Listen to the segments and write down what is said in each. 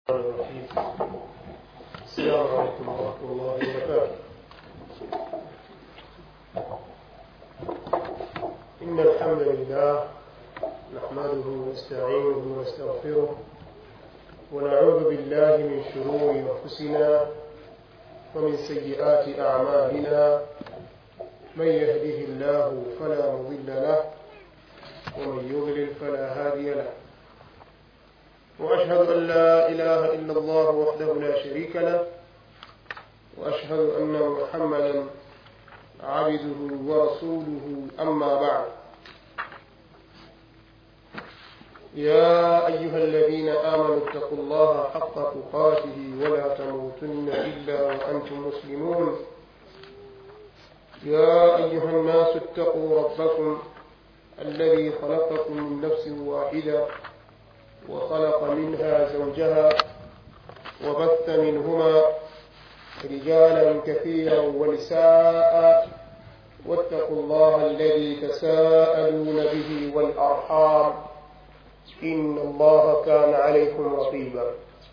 الرحمن الرحيم السلام عليكم ورحمة الله وبركاته إن الحمد لله نحمده ونستعينه ونستغفره ونعوذ بالله من شرور أنفسنا ومن سيئات أعمالنا من يهده الله فلا مضل له ومن يضلل فلا هادي له وأشهد أن لا إله إلا الله وحده لا شريك له وأشهد أن محمدا عبده ورسوله أما بعد يا أيها الذين آمنوا اتقوا الله حق تقاته ولا تموتن إلا وأنتم مسلمون يا أيها الناس اتقوا ربكم الذي خلقكم من نفس واحدة وخلق منها زوجها وبث منهما رجالا كثيرا ونساء واتقوا الله الذي تساءلون به والأرحام إن الله كان عليكم رقيبا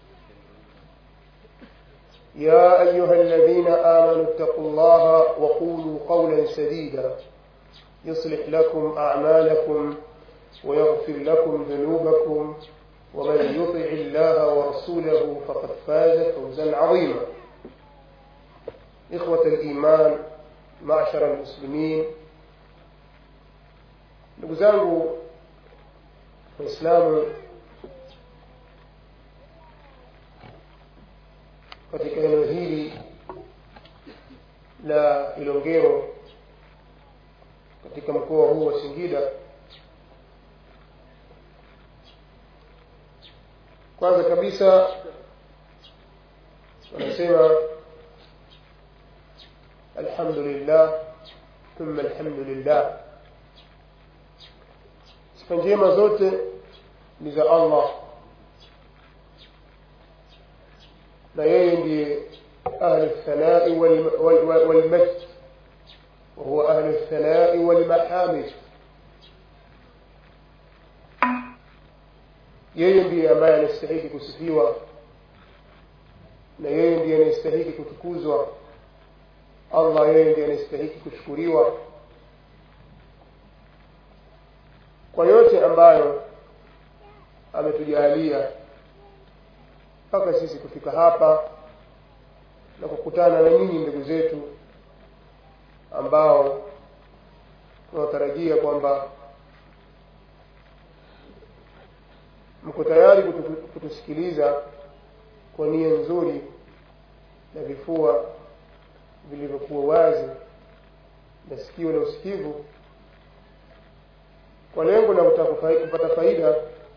يا أيها الذين آمنوا اتقوا الله وقولوا قولا سديدا يصلح لكم أعمالكم ويغفر لكم ذنوبكم ومن يطع الله ورسوله فقد فاز فوزا عظيما إخوة الإيمان معشر المسلمين ndugu zangu waislamu katika eneo hili la ilongero katika mkoa huu wa singida kwanza kabisa wanasema alhamdulillah thumma alhamdulillah sifa njema zote ni za allah na yeye ndiye ahlu lthanai walmajd وهو أهل الثناء والمحامد yeye ndiye ambaye anastahiki kusifiwa na yeye ndiye anayestahiki kutukuzwa allah yeye ndiye anayestahiki kushukuriwa kwa yote ambayo ametujalia mpaka sisi kufika hapa na kukutana na nyinyi ndugu zetu ambao tunatarajia kwamba mko tayari kutu, kutusikiliza kwa nia nzuri na vifua vilivyokuwa wazi na sikio la usikivu kwa lengo la kutaka kupata faida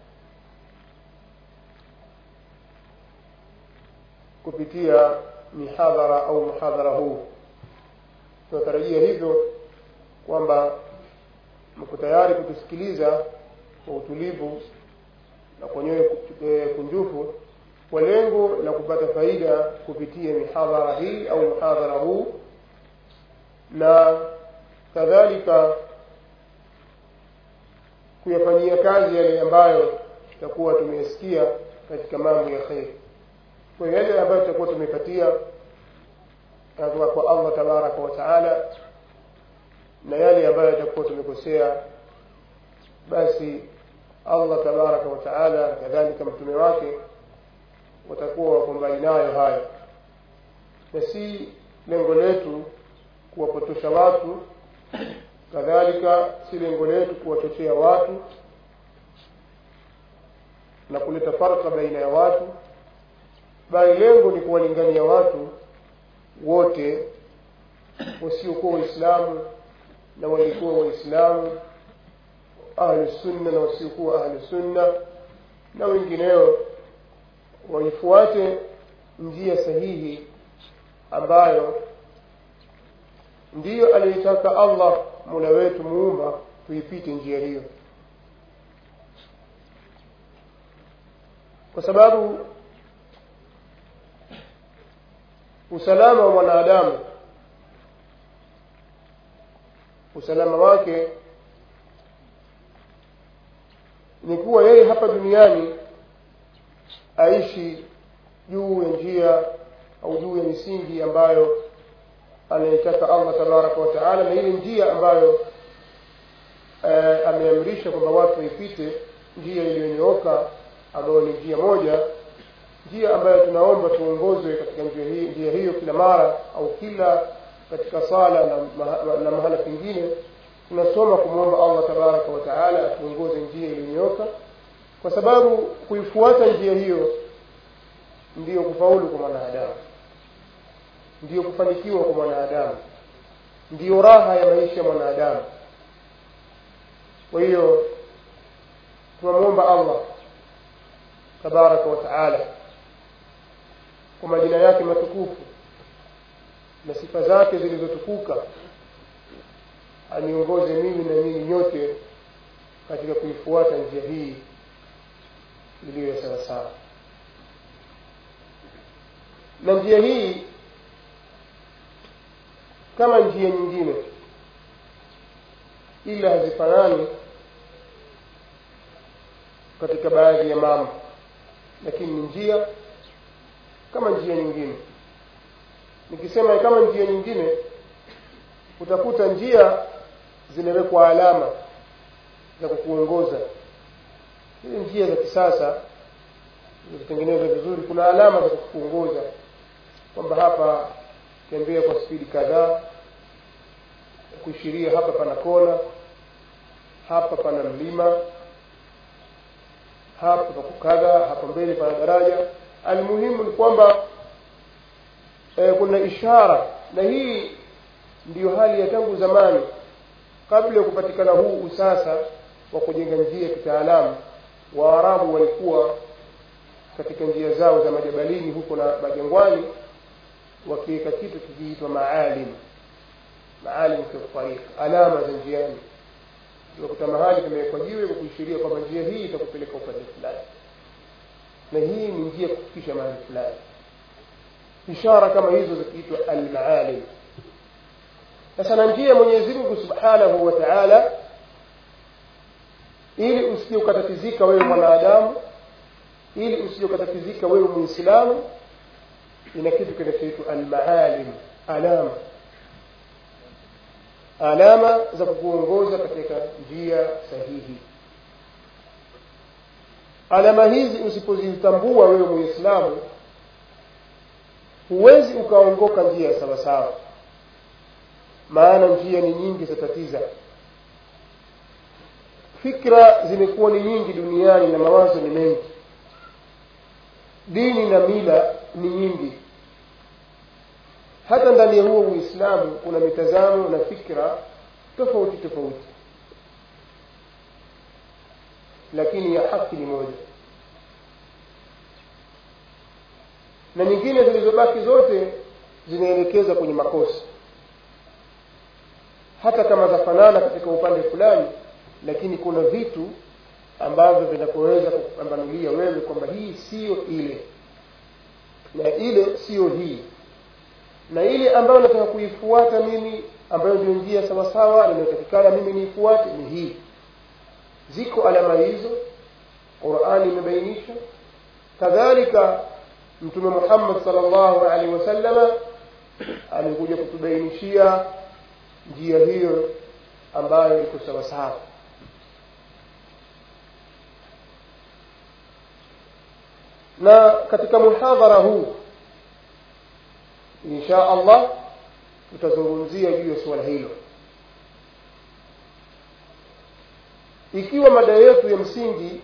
kupitia mihadhara au muhadhara huu tunatarajia hivyo kwamba mko tayari kutusikiliza kwa utulivu na kwa nyoyo kunjufu kwa lengo la kupata faida kupitia mihadhara hii au mhadhara huu na kadhalika kuyafanyia kazi yale ambayo tutakuwa tumeyasikia katika mambo ya kheri kwa yale ambayo tutakuwa tumepatia kutoka kwa allah tabaraka wa taala na yale ambayo yatakuwa tumekosea basi allah tabaraka wa taala kadhalika mtume wake watakuwa wako mbali nayo haya na si lengo letu kuwapotosha watu kadhalika si lengo letu kuwachochea watu na kuleta farka baina ya watu bali lengo ni kuwalingania watu wote wasiokuwa waislamu na walikuwa waislamu ahlusunna na wasiokuwa ahlusunna na wengineo waifuate njia sahihi ambayo ndiyo aliyoitaka allah mola wetu muumba tuipite njia hiyo kwa sababu usalama wa mwanadamu usalama wake ni kuwa yeye hapa duniani aishi juu ya njia au juu ya misingi ambayo anaitaka allah tabaraka wa taala na ile njia ambayo eh, ameamrisha kwamba watu waipite njia iliyonyooka ambayo ni njia moja njia ambayo tunaomba tuongozwe katika njia hii njia hiyo kila mara au kila katika sala na, maha, na mahala pengine tunasoma kumwomba allah tabaraka wa taala atuongoze njia iliyonyooka kwa sababu kuifuata njia hiyo ndiyo kufaulu kwa mwanadamu ndiyo kufanikiwa kwa mwanadamu ndiyo raha ya maisha ya mwanadamu kwa hiyo tunamwomba allah tabaraka wa taala kwa majina yake matukufu na sifa zake zilizotukuka aniongoze mimi na nyinyi nyote katika kuifuata njia hii iliyo ya sawasawa na njia hii kama njia nyingine ila hazifanani katika baadhi ya mambo lakini ni njia kama njia nyingine nikisema kama njia nyingine utakuta njia zimewekwa alama za kukuongoza hizi njia za kisasa zilizotengenezwa vizuri kuna alama za kukuongoza kwamba hapa tembea kwa spidi kadhaa kuishiria hapa pana kona hapa pana mlima hapa pakukadha hapa mbele pana daraja almuhimu ni kwamba e, kuna ishara na hii ndiyo hali ya tangu zamani kabla ya kupatikana huu usasa wa kujenga njia kitaalamu waarabu walikuwa katika njia zao za majabalini huko na majangwani wakiweka kitu kikiitwa maalim maalim fi tariq alama za njiani unakuta mahali kimewekwa jiwe kwa kuishiria kwamba njia hii itakupeleka upande fulani na hii ni njia kufikisha mahali fulani ishara kama hizo zikiitwa almaalim sasa na njia mwenyezi mungu subhanahu wa taala ili usije ukatatizika wewe mwanadamu ili usije ukatatizika wewe muislamu ina kitu kinachoitwa almaalim alama alama za kukuongoza katika njia sahihi alama hizi usipozitambua wewe muislamu huwezi ukaongoka njia sawasawa maana njia ni nyingi zatatiza fikra zimekuwa ni nyingi duniani na mawazo ni mengi dini na mila ni nyingi hata ndani ya huo uislamu kuna mitazamo na fikra tofauti tofauti lakini ya haki ni moja na nyingine zilizobaki zote zinaelekeza kwenye makosa hata kama zafanana katika upande fulani lakini kuna vitu ambavyo vinakoweza kupambanulia wewe kwamba hii siyo ile na ile siyo hii na ile ambayo nataka kuifuata mimi ambayo ndio njia sawasawa inayotakikana mimi niifuate ni hii ziko alama hizo qurani imebainisha kadhalika mtume muhammad salllahu alaihi wasallama amekuja kutubainishia njia hiyo ambayo iko sawasawa na katika muhadhara huu insha allah tutazungumzia juu ya suala hilo ikiwa mada yetu ya msingi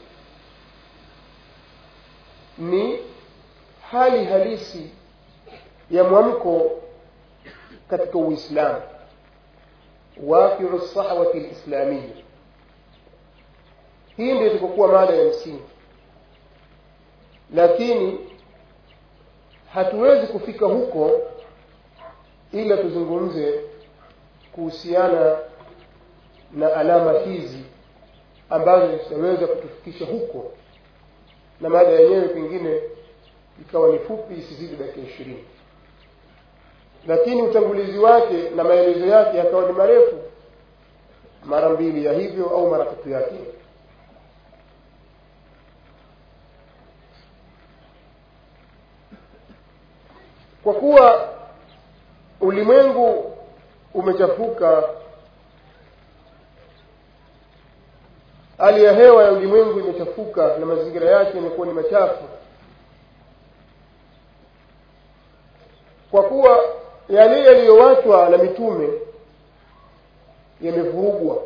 ni hali halisi ya mwamko katika uislamu waqiu sahwati lislamia hii ndio itakokuwa mada ya msingi lakini hatuwezi kufika huko ila tuzungumze kuhusiana na alama hizi ambazo zitaweza kutufikisha huko na mada yenyewe pengine ikawa ni fupi isizidi dakika ishirini lakini utangulizi wake na maelezo yake yakawa ni marefu mara mbili ya hivyo au mara tatu yake kwa kuwa ulimwengu umechafuka hali ya hewa ya ulimwengu imechafuka na mazingira yake yamekuwa ni machafu kwa kuwa yale yaliyowachwa na mitume yamevurugwa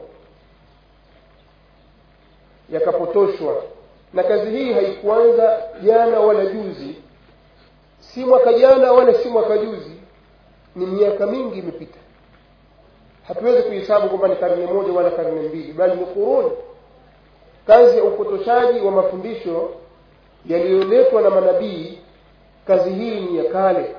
yakapotoshwa na kazi hii haikuanza jana wala juzi si mwaka jana wala si mwaka juzi ni miaka mingi imepita hatuwezi kuhesabu kwamba ni karne moja wala karne mbili bali ni kuruni kazi ya upotoshaji wa mafundisho yaliyoletwa na manabii kazi hii ni ya kale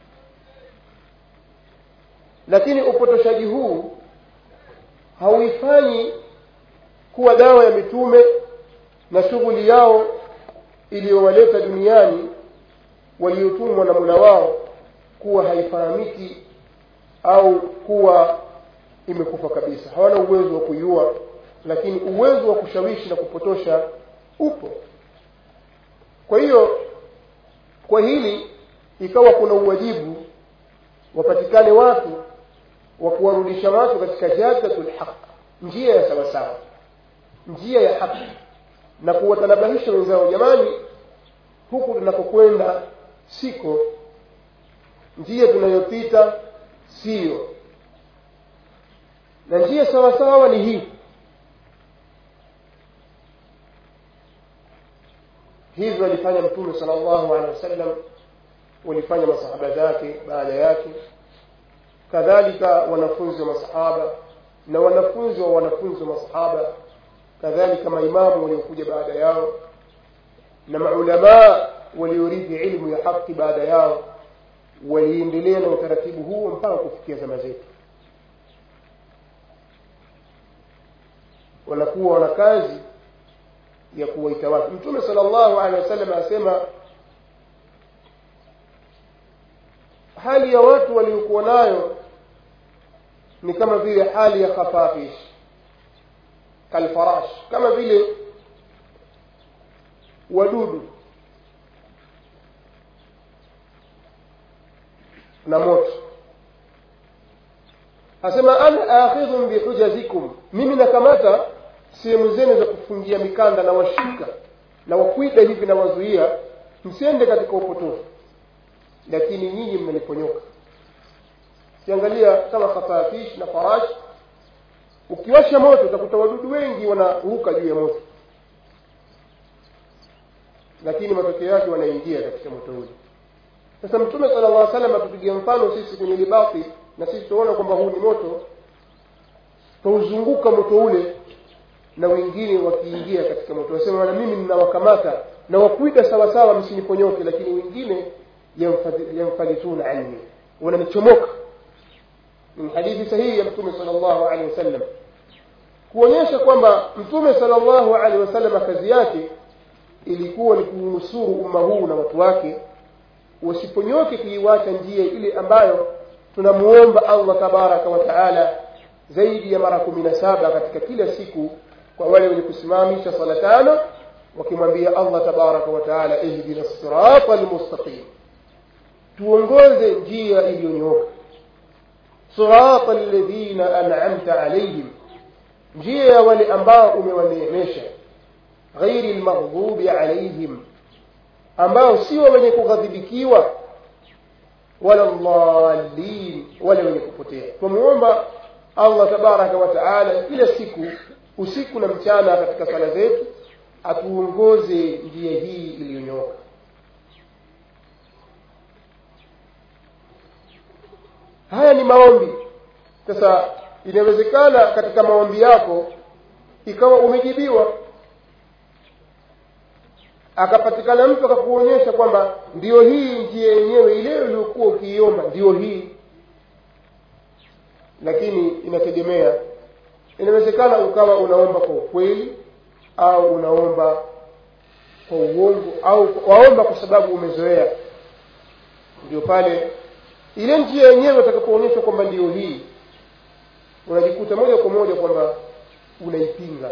lakini upotoshaji huu hauifanyi kuwa dawa ya mitume na shughuli yao iliyowaleta duniani waliotumwa na mula wao kuwa haifahamiki au kuwa imekufa kabisa hawana uwezo wa kuiua lakini uwezo wa kushawishi na kupotosha upo kwa hiyo kwa hili ikawa kuna uwajibu wapatikane watu wa kuwarudisha watu katika jadatul haq njia ya sawasawa njia ya haki na kuwatanabahisha wenzao jamani huku tunakokwenda siko njia tunayopita siyo na njia sawasawa ni hii hivyo alifanya mtume sala llahu alehi wasallam walifanya masahaba zake baada yake kadhalika wanafunzi wa masahaba na wanafunzi wa wanafunzi wa masahaba kadhalika maimamu waliokuja baada yao na maulamaa waliorithi ilmu ya haki baada yao waliendelea na utaratibu huo mpaka kufikia zama zetu wanakuwa wana kazi ya kuwaita watu mtume sala llahu alehi wasallam asema hali ya watu waliokuwa nayo ni kama vile hali ya khafafish kalfarash kama vile wadudu na moto asema ana akhidhun bihujazikum mimi nakamata sehemu zenu za kufungia mikanda na washika na wakwida hivi na wazuia msiende katika upotofu lakini nyinyi mmeniponyoka ukiangalia kama khafafish na farash ukiwasha moto utakuta wadudu wengi wanaruka juu ya moto lakini matokeo yake wanaingia katika moto ule sasa mtume sala llah salam atupigia mfano sisi kwenye libati na sisi tunaona kwamba huu ni moto tauzunguka moto ule na wengine wakiingia katika moto wasema na mimi ninawakamata na wakuida sawasawa msiniponyoke lakini wengine yamfalituna anni wananichomoka min hadithi sahihi ya mtume sala llahu alehi wasallam kuonyesha kwamba mtume sala llahu alehi wasallam kazi yake ilikuwa ni kuunusuru umma huu na watu wake wasiponyoke kuiwacha njia ile ambayo tunamuomba allah tabaraka wa taala zaidi ya mara kumi na saba katika kila siku kwa wale wenye kusimamisha sala tano wakimwambia allah tabaraka wa taala ihdina sirata lmustaqim tuongoze njia iliyonyooka sirata alladhina an'amta alaihim njia ya wale ambao umewaneemesha ghairi lmaghdubi alaihim ambao sio wenye kughadhibikiwa wala dhalin wala wenye kupotea twamuomba allah tabaraka wa taala kila siku usiku na mchana katika sala zetu atuongoze njia hii iliyonyooka haya ni maombi sasa inawezekana katika maombi yako ikawa umejibiwa akapatikana mtu akakuonyesha kwamba ndio hii njia yenyewe ile uliokuwa ukiiomba ndio hii lakini inategemea inawezekana ukawa unaomba kwa ukweli au unaomba kwa uongo au waomba kwa sababu umezoea ndio pale ile njia yenyewe utakapoonyeshwa kwamba ndio hii unajikuta moja kwa moja kwamba unaipinga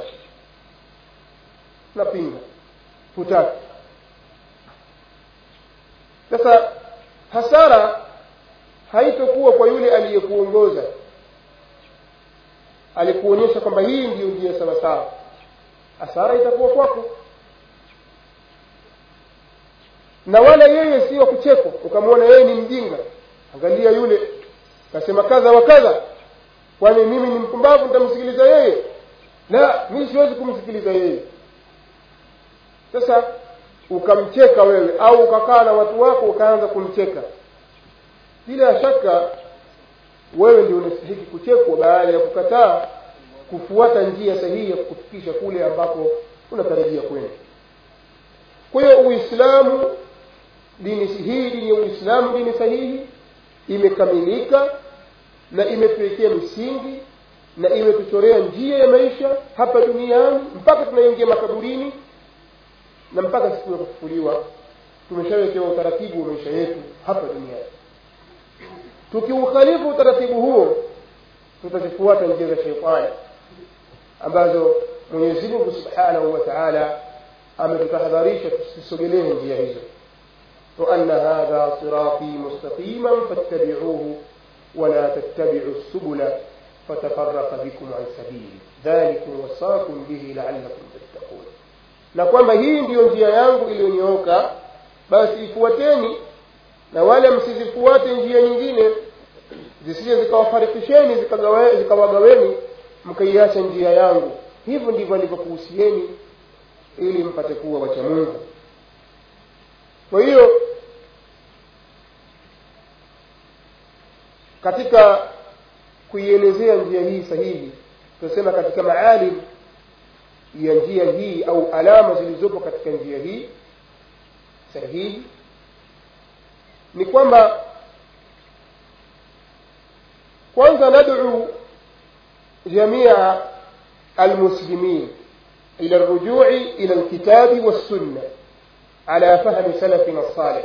unapinga hutaki sasa hasara haitokuwa kwa yule aliyekuongoza alikuonyesha kwamba hii ndiyo njia sawasawa hasara itakuwa kwako na wala yeye si wa kuchekwa ukamwona yeye ni mjinga angalia yule kasema kadha wa kadha kwani mimi ni mpumbavu nitamsikiliza yeye la mimi siwezi kumsikiliza yeye sasa ukamcheka wewe au ukakaa na watu wako ukaanza kumcheka bila shaka wewe ndio unastahiki kuchekwa baada ya kukataa kufuata njia sahihi ya kukufikisha kule ambapo unatarajia kwenda kwa hiyo uislamu dini hii dini ya uislamu dini sahihi imekamilika na imetuwekea misingi na imetuchorea njia ya maisha hapa duniani mpaka tunaingia makaburini na mpaka siku ya kufufuliwa tumeshawekewa utaratibu wa maisha yetu hapa duniani tukiukhalifu utaratibu huo tutazifuata njia za sheitani ambazo mwenyezi mungu subhanahu wa taala ametutahadharisha tusisogelee njia hizo وأن هذا صراطي مستقيما فاتبعوه ولا تتبعوا السبل فتفرق بكم عن سبيله ذلكم وصاكم به لعلكم تتقون na kwamba hii ndiyo njia yangu iliyonyooka basi ifuateni na wala msizifuate njia nyingine zisije zikawafarikisheni zikawagaweni mkaiacha njia yangu hivyo ndivyo alivyokuhusieni ili mpate kuwa wacha mungu kwa hiyo katika kuielezea njia hii sahihi tunasema katika maalim ya njia hii au alama zilizopo katika njia hii sahihi ni kwamba kwanza nad'u jamia almuslimin ila الرجوع إلى الكتاب والسنة على فهم سلفنا الصالح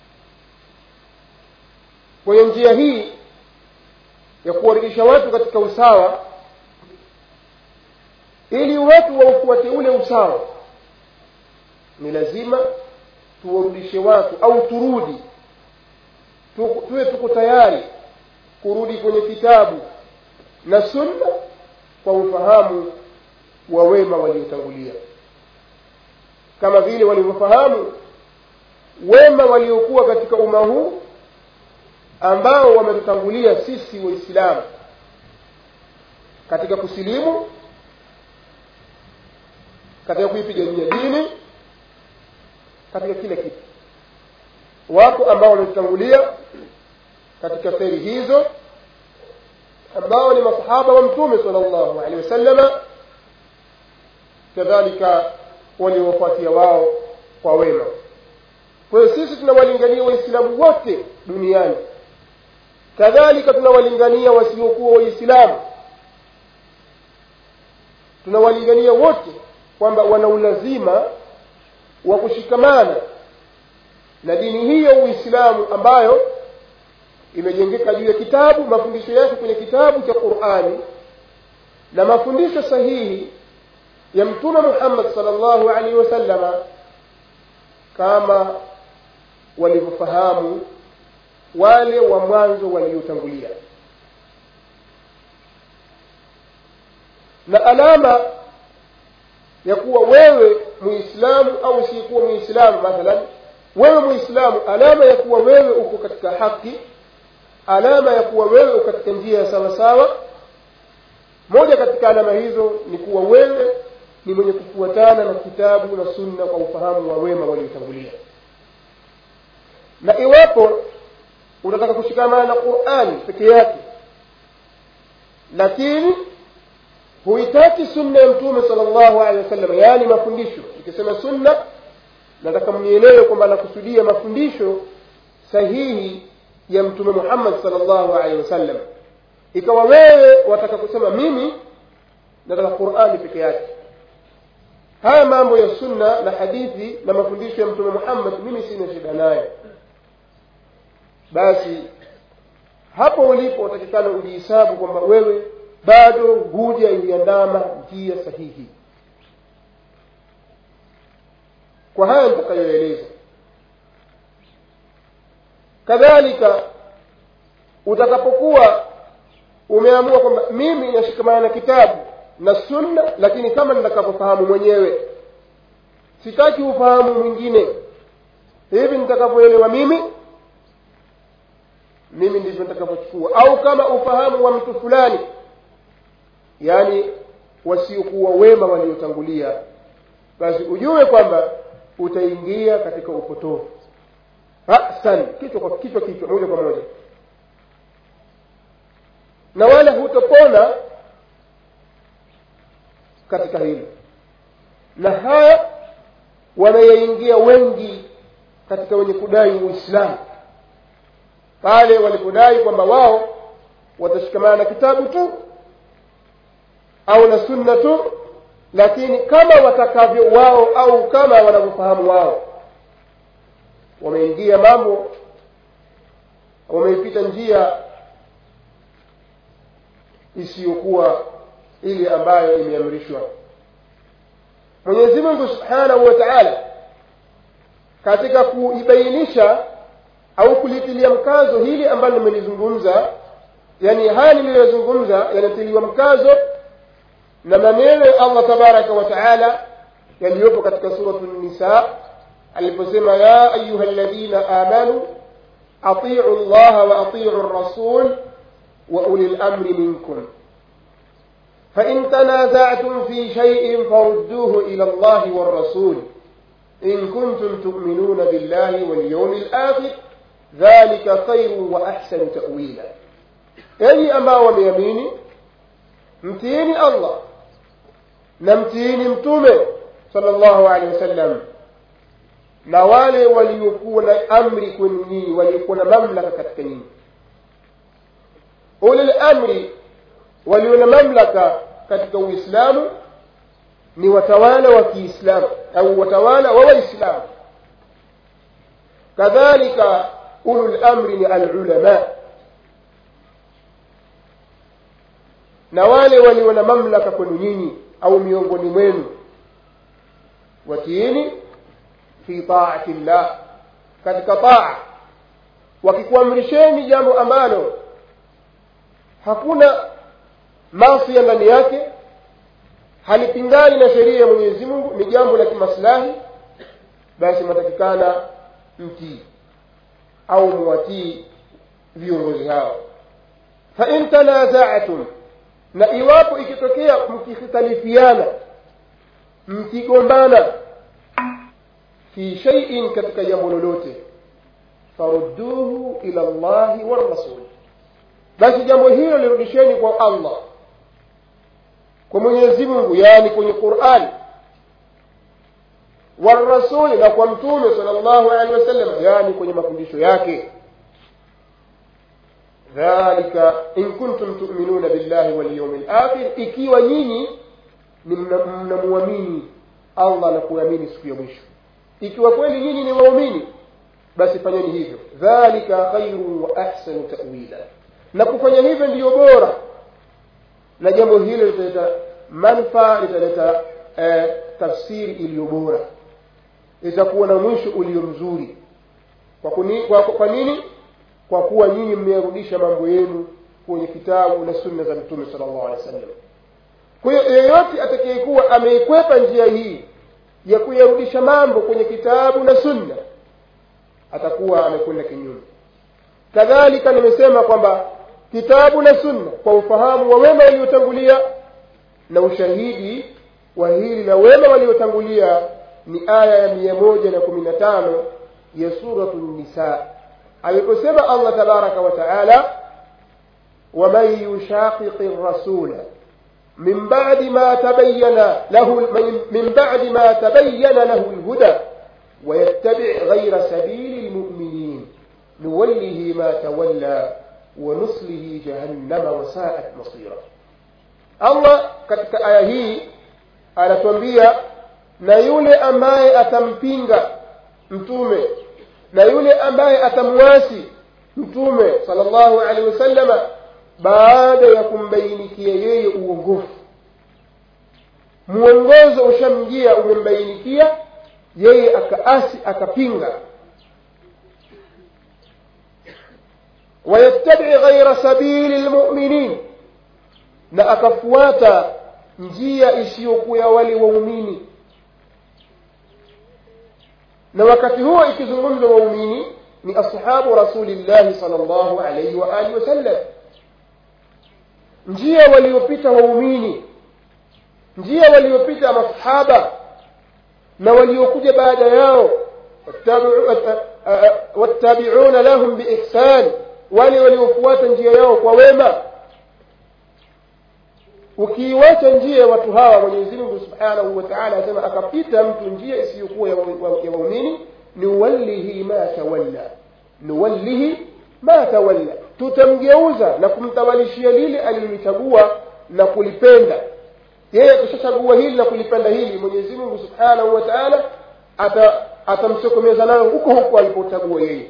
kwenye njia hii ya kuwarudisha watu katika usawa ili watu waufuate ule usawa ni lazima tuwarudishe watu au turudi tu, tuwe tuko tayari kurudi kwenye kitabu na sunna kwa ufahamu wa wema waliotangulia kama vile walivyofahamu wema waliokuwa katika umma huu ambao wametutangulia sisi waislamu katika kusilimu katika kuipigania dini katika kila kitu wako ambao wametutangulia katika kheri hizo ambao ni masahaba wa mtume sala llahu alehi wasallama kadhalika waliowafuatia wao kwa wema kwa hiyo sisi tunawalingania waislamu wote duniani kadhalika tunawalingania wasiokuwa waislamu tunawalingania wote kwamba wana ulazima wa kushikamana na dini hii ya uislamu ambayo imejengeka juu ya kitabu mafundisho yake kwenye kitabu cha qurani na mafundisho sahihi ya mtume muhammad salllahu alaihi wasallama kama walivyofahamu wale wa mwanzo waliotangulia na alama ya kuwa wewe muislamu au usiyekuwa muislamu mathalan wewe muislamu alama ya kuwa wewe uko katika haki alama ya kuwa wewe uko katika njia ya sawasawa moja katika alama hizo ni kuwa wewe ni mwenye kufuatana na kitabu na sunna kwa ufahamu wa wema waliotangulia na iwapo unataka kushikamana na qurani peke yake lakini huitaki sunna ya mtume sala llahu alehi wasallam yaani mafundisho ikisema sunna nataka mnielewe kwamba anakusudia mafundisho sahihi ya mtume muhammad sala llahu alehi wasallam ikawa wewe wataka kusema mimi nataka qurani peke yake haya mambo ya sunna na hadithi na mafundisho ya mtume muhammad mimi sina shida nayo basi hapo ulipo utakikana ujihisabu kwamba wewe bado huja iliandama njia sahihi kwa haya nitakayoeleza kadhalika utakapokuwa umeamua kwamba mimi nashikamana na kitabu na sunna lakini kama nitakavyofahamu mwenyewe sitaki ufahamu mwingine hivi nitakavyoelewa mimi mimi ndivyo nitakavyochukua au kama ufahamu wa mtu fulani yaani wasiokuwa wema waliotangulia basi ujue kwamba utaingia katika upotofu rasan kichwa kwa kichwa kichwa moja kwa moja na wala hutopona katika hilo na haya wanayaingia wengi katika wenye kudai uislamu pale walipodai kwamba wao watashikamana na kitabu tu au na sunna tu lakini kama watakavyo wao au kama wanavyofahamu wao wameingia mambo wameipita njia isiyokuwa ile ambayo imeamrishwa mwenyezi mungu subhanahu wa taala katika kuibainisha au kulitilia mkazo hili ambalo nimelizungumza yani haya niliyozungumza yanatiliwa mkazo na maneno ya allah tabaraka wa taala yaliyopo katika suratu nisa aliposema ya ayuha ladhina amanu atiu llaha wa atiu rasul wa uli lamri minkum فإن تنازعتم في شيء فردوه إلى الله والرسول إن كنتم تؤمنون بالله واليوم الآخر ذلك خير وأحسن تأويلا أي أما وميميني متيني الله نمتيني متومه صلى الله عليه وسلم na wale waliokuwa na amri kwenu nyinyi waliokuwa na mamlaka katika nyinyi ulil amri walio na mamlaka katika uislamu ni watawala wa kiislamu au watawala wa waislamu kadhalika ulul amri ni alulama na wale walio na mamlaka kwenu nyinyi au miongoni mwenu watiini fi taati llah katika taa wakikuamrisheni jambo ambalo hakuna masia ndani yake halipingani na sheria ya mwenyezi mungu ni jambo la kimaslahi basi mnatakikana mtii au muwatii viongozi hao fain tanazatum na iwapo ikitokea mkikhtalifiana mkigombana fi shaiin katika jambo lolote farudduhu ila llahi warrasul basi jambo hilo lirudisheni kwa allah kwa mwenyezi mungu yaani kwenye qurani warasuli na kwa mtume sala llahu alehi wasallam yaani kwenye mafundisho yake dhalika in kuntum tuminuna billahi walyaumi lakhir ikiwa nyinyi ni mnamwamini allah na kuamini siku ya mwisho ikiwa kweli nyinyi ni waumini basi fanyeni hivyo dhalika khairun wa ahsanu tawila na kufanya hivyo ndiyo bora na jambo hilo litaleta manfaa litaleta eh, tafsiri iliyo bora itakuwa na mwisho ulio mzuri kwa, kuni, kwa, kwa nini kwa kuwa nyinyi mmeyarudisha mambo yenu kwenye kitabu na sunna za mtume sala llahu alehi wa sallam kwa hiyo yeyote atakayekuwa ameikwepa njia hii ya kuyarudisha mambo kwenye kitabu na sunna atakuwa amekwenda kinyume kadhalika nimesema kwamba kitabu na sunna kwa ufahamu wa wema waliotangulia na ushahidi wa hili na wema waliotangulia ni aya ya mia moja na kumi na tano ya suratu nisa aliposema allah tabaraka wa taala waman yushaqiqi rasula من بعد ما تبين له من بعد ما تبين له الهدى ويتبع غير سبيل المؤمنين نوله ما تولى ونصله جهنم وساءت مصيرا الله katika aya hii anatuambia na yule ambaye atampinga mtume na yule ambaye atamwasi mtume sallallahu alaihi wasallama baada ya kumbainikia yeye uongofu mwongozo ushamjia umembainikia yeye akaasi akapinga wayattabi ghaira sabili lmuminin na akafuata njia isiyokuwa ya wale waumini na wakati huo ikizungumzwa waumini ni ashabu rasulillahi sal llahu alaihi waalihi wasallam njia waliopita waumini njia waliopita masahaba na waliokuja baada yao wattabiuna lahum biihsan wale waliofuata njia yao kwa wema ukiiwacha njia ya watu hawa mwenyezi mungu subhanahu wa taala asema akapita mtu njia isiyokuwa ya waumini nuwallihi ma tawalla nuwallihi ma tawalla tutamgeuza na kumtawalishia lile alilolichagua na kulipenda yeye akishachagua hili na kulipenda hili mwenyezi mungu subhanahu wa taala atamsokomeza nayo huko huko alipochagua yeye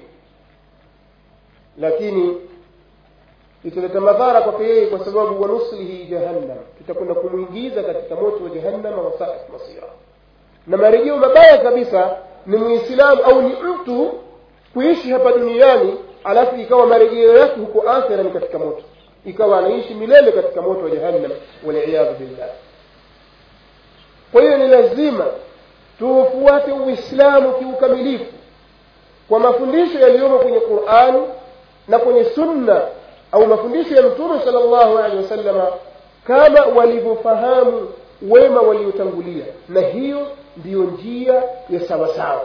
lakini italeta madhara kwake yeye kwa sababu wanuslihi jahannam tutakwenda kumwingiza katika moto wa jahannama wasaat masira na marejeo mabaya kabisa ni muislamu au ni mtu kuishi hapa duniani alafu ikawa marejeo yake huko akhira ni katika moto ikawa anaishi milele katika moto wa jahannam waliyadhu billah kwa hiyo ni lazima tuufuate uislamu kiukamilifu kwa mafundisho yaliyomo kwenye qurani na kwenye sunna au mafundisho ya mtume sala llahu alehi wasallama kama walivyofahamu wema waliotangulia na hiyo ndiyo njia ya sawasawa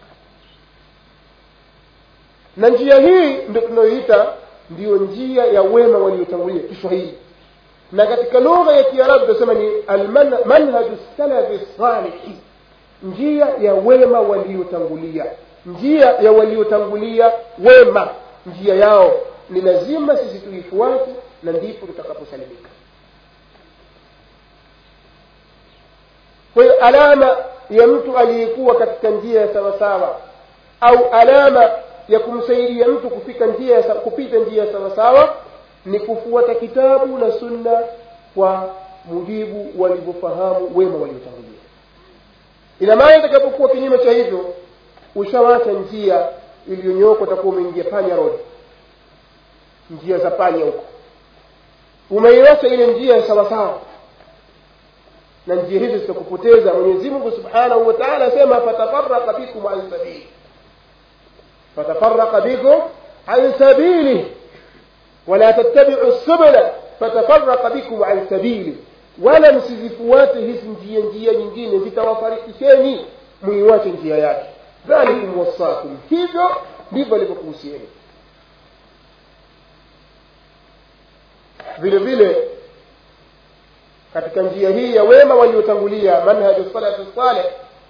na njia hii ndio tunayoita ndiyo njia ya wema waliotangulia kiswahili na katika lugha ya kiarabu tunasema ni manhaju salafi salihi njia ya wema waliotangulia njia ya waliotangulia wema njia yao ni lazima sisi tuifuate na ndipo tutakaposalimika kwa hiyo alama ya mtu aliyekuwa katika njia ya sawasawa au alama ya kumsaidia mtu kufika njia ya, kupita njia ya sawasawa ni kufuata kitabu na sunna kwa mujibu walivyofahamu wema waliotangulia ina maana itakapokuwa kinyume cha hivyo ushawacha njia iliyonyooka utakuwa umeingia panya road njia za panya huko umeiacha ile njia ya sawasawa na njia hizo zitakupoteza mwenyezi mungu subhanahu wa taala asema fatafaraka bikum an sabili fatafaraka bikum an sabili wala tattabiu subula fatafaraka bikum an sabili wala msizifuate hizi njia njia nyingine zitawafarikisheni muiwache njia yake dhalikum wasakum hivyo ndivyo alivyokuhusieni vile vile katika njia hii ya wema waliotangulia manhaju salafi saleh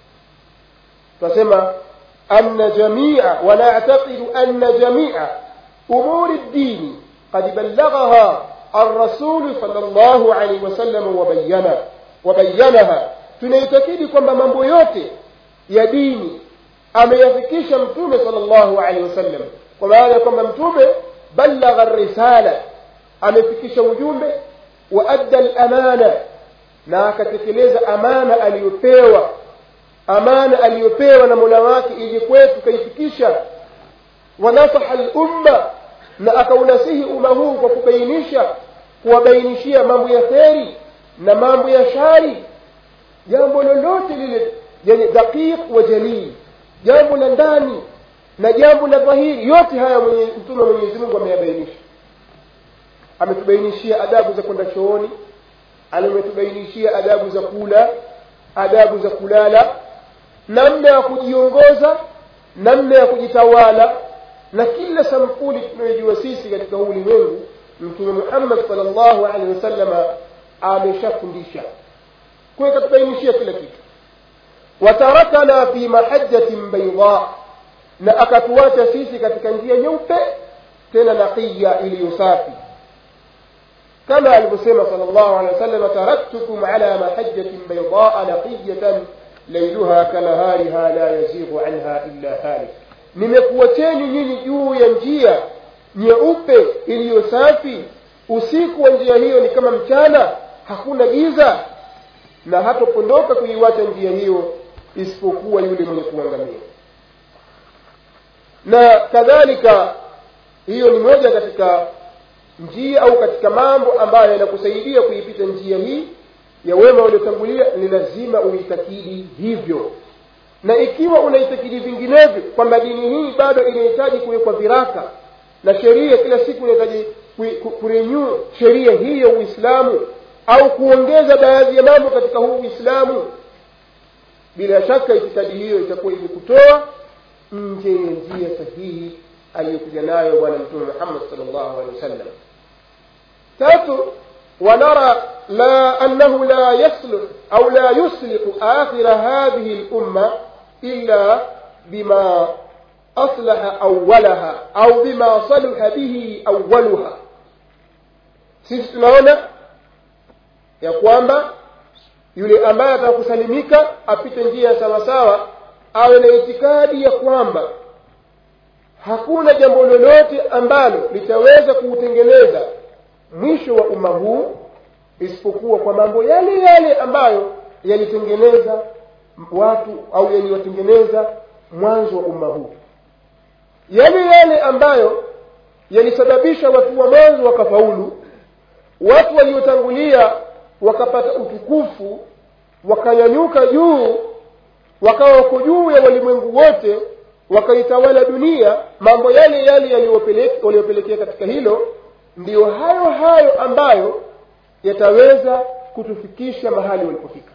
tunasema أن جميع ونعتقد أن جميع أمور الدين قد بلغها الرسول صلى الله عليه وسلم وبينا وبينها tunaitakidi kwamba mambo yote ya dini ameyafikisha mtume sallallahu alaihi wasallam kwa maana ya kwamba mtume balagha risala amefikisha ujumbe wa adda lamana na akatekeleza amana aliyopewa amana aliyopewa na mola wake ili kwetu kaifikisha wanasaha lumma na akaunasihi umma huu kwa kubainisha kuwabainishia mambo ya kheri na mambo ya shari jambo lolote lile yani daqiq wa jalil jambo la ndani na jambo la dhahiri yote haya mwenye mtume mwenyezi mungu ameyabainisha ametubainishia adabu za kwenda chooni ametubainishia adabu za kula adabu za kulala namna ya kujiongoza namna ya kujitawala na kila sampuli tunayojua sisi katika huu ulimwengu mtume muhammad salllahu alehi wasalama ameshafundisha kwa ikatubainishia kila kitu watarakana fi mahajjatin baida na akatuacha sisi katika njia nyeupe tena naqiya iliyo safi kama alivyosema sal llahu alehi wasallam taraktukum ala mahajjatin baidaa naqiyatan lailuha kanahariha la yazighu anha illa halik nimekuwacheni nyinyi juu ya njia nyeupe iliyo safi usiku wa njia hiyo ni kama mchana hakuna giza na hatopondoka kuiwacha njia hiyo isipokuwa yule mwenye kuangamia na kadhalika hiyo ni moja katika njia au katika mambo ambayo yanakusaidia kuipita njia hii ya wema waliotangulia ni lazima uitakidi hivyo na ikiwa unaitakidi vinginevyo kwamba dini hii bado inahitaji kuwekwa viraka na sheria kila siku inahitaji kurenyuu sheria hii ya uislamu au kuongeza baadhi ya mambo katika huu uislamu bila shaka itikadi hiyo itakuwa imekutoa nje ya njia sahihi aliyokuja nayo bwana mtume muhammad salllahu alehi wasallam tatu ونرى لا أنه لا يصلح أو لا يصلح آخر هذه الأمة إلا بما أصلح أولها أو بما صلح به أولها sisi tunaona ya kwamba yule ambaye atakusalimika apite njia ya sawasawa awe na itikadi ya kwamba hakuna jambo lolote ambalo litaweza kuutengeneza mwisho wa umma huu isipokuwa kwa mambo yale yale ambayo yalitengeneza watu au yaliwatengeneza mwanzo wa umma huu yale yale ambayo yalisababisha watu wa mwanzo wakafaulu watu waliotangulia wakapata utukufu wakanyanyuka juu wakawa wako juu ya walimwengu wote wakaitawala dunia mambo yale yale yaliyopelekea katika hilo ndiyo hayo hayo ambayo yataweza kutufikisha mahali walipofika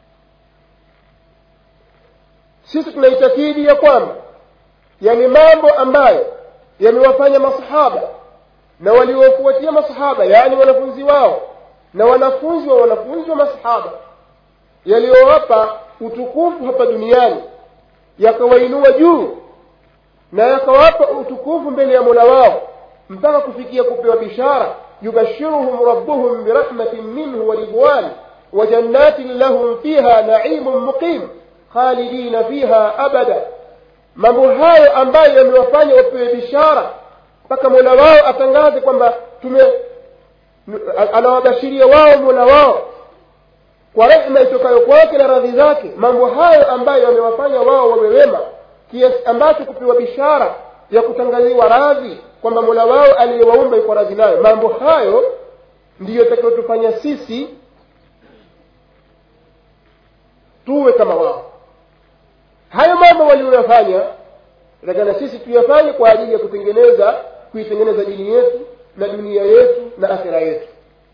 sisi tunaitakidi ya kwamba yale mambo ambayo yamewafanya masahaba na waliofuatia masahaba yaani wanafunzi wao na wanafunzi wa wanafunzi wa masahaba yaliyowapa utukufu hapa duniani yakawainua juu na yakawapa utukufu mbele ya mola wao mpaka kufikia kupewa bishara yubashiruhum rabbuhum birahmatin minhu wa ridwan wa jannatin lahum fiha naimun muqim khalidina fiha abada mambo hayo ambayo yamewafanya wapewe bishara mpaka mola wao atangaze kwamba tume anawabashiria wao mola wao kwa rehma itokayo kwake na radhi zake mambo hayo ambayo yamewafanya wao wawe wema kiasi ambacho kupewa bishara ya kutangaziwa radhi kwamba mola wao aliyewaumba iko radhi nayo mambo hayo ndiyo takayotufanya sisi tuwe kama wao hayo mambo walioyafanya takana sisi tuyafanye kwa ajili ya kutengeneza kuitengeneza dini yetu na dunia yetu na akhira yetu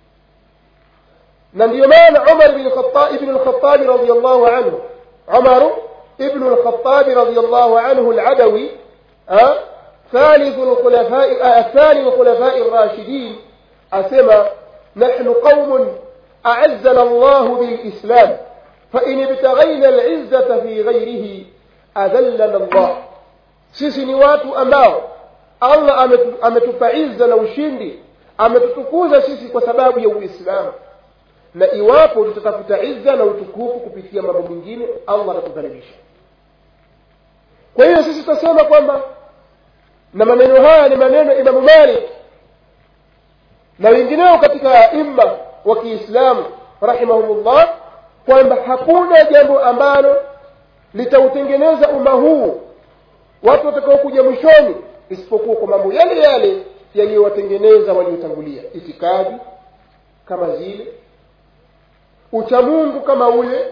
na ndiyo maana umar ibnu lkhatabi radiallahu anhu umaru ibnu lkhatabi radiallahu anhu aladawi ثالث الخلفاء الثاني الخلفاء الراشدين أسمى نحن قوم أعزنا الله بالإسلام فإن ابتغينا العزة في غيره أذلنا الله sisi ni watu ambao allah ametupa izza na ushindi ametutukuza sisi kwa sababu ya uislamu na iwapo tutatafuta izza na utukufu kupitia mambo mengine allah atatudhalilisha kwa hiyo sisi tutasema kwamba na maneno haya ni maneno imamu malik na wengineo katika aima wa kiislamu rahimahumullah kwamba hakuna jambo ambalo litautengeneza umma huu watu watakaokuja mwishoni isipokuwa kwa mambo yale yale yaliyowatengeneza waliotangulia itikadi kama zile uchamungu kama ule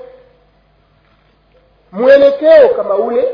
mwelekeo kama ule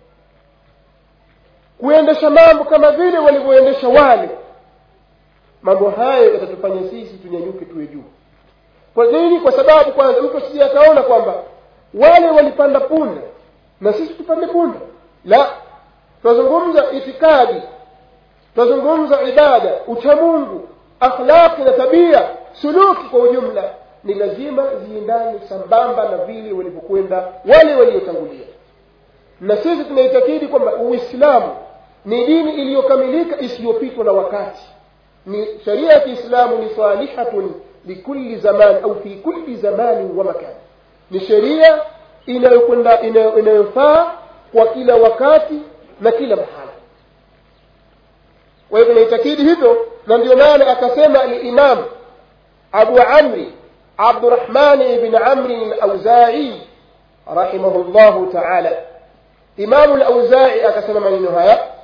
kuendesha mambo kama vile walivyoendesha wale mambo hayo yatatufanya sisi tunyanyuke tuwe juu kwa nini kwa sababu kwanza mtu asije akaona kwamba wale walipanda punda na sisi tupande punda la tunazungumza itikadi tunazungumza ibada uchamungu akhlaqi na tabia suluki kwa ujumla ni lazima ziendane sambamba na vile walivyokwenda wale waliotangulia na sisi tunaitakidi kwamba uislamu ni dini iliyokamilika isiyopitwa na wakati ni sharia ya kiislamu ni salihatun likulli zaman au fi kulli zamanin wa makan ni sheria inayokwenda inayofaa kwa kila wakati na kila mahala kwa hivyo naitakidi hivyo na ndio maana akasema alimam abu amri abdurahmani ibn amri alauzai rahimahu llahu taala imamu lauzai akasema maneno haya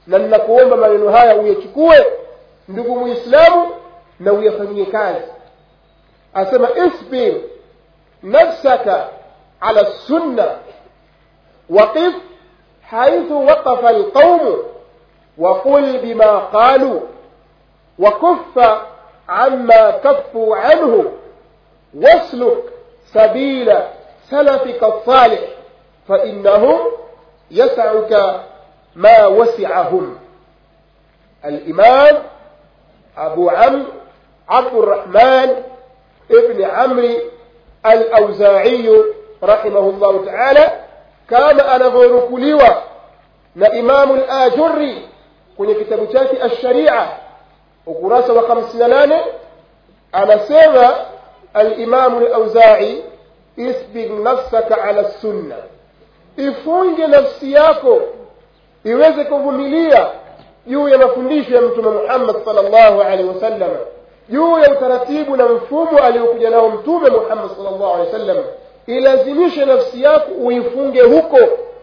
na ninakuomba maneno haya uyachukue ndugu muislamu na uyafanyie kazi asema isbir nafsaka ala sunna waqif haithu waqafa alqaumu وقل بما قالوا وكف عما كفوا عنه واسلك سبيل سلفك الصالح فإنه يسعك ما وسعهم الإمام أبو عمرو عبد الرحمن ابن عمرو الأوزاعي رحمه الله تعالى كان أنا غيركليوة na imamu al-ajurri kwenye kitabu chake ash-sharia ukurasa wa 58 anasema al-imamu al-auza'i isbir nafsaka ala sunna ifunge nafsi yako iweze kuvumilia juu ya mafundisho ya mtume Muhammad sallallahu alaihi wasallam juu ya utaratibu na mfumo aliokuja nao mtume Muhammad sallallahu alaihi wasallam ilazimishe nafsi yako uifunge huko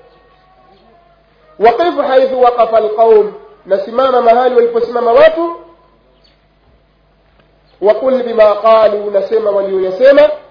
waqif haithu waqafa alqaum nasimama mahali waliposimama watu waqul bima qalu nasema walioyasema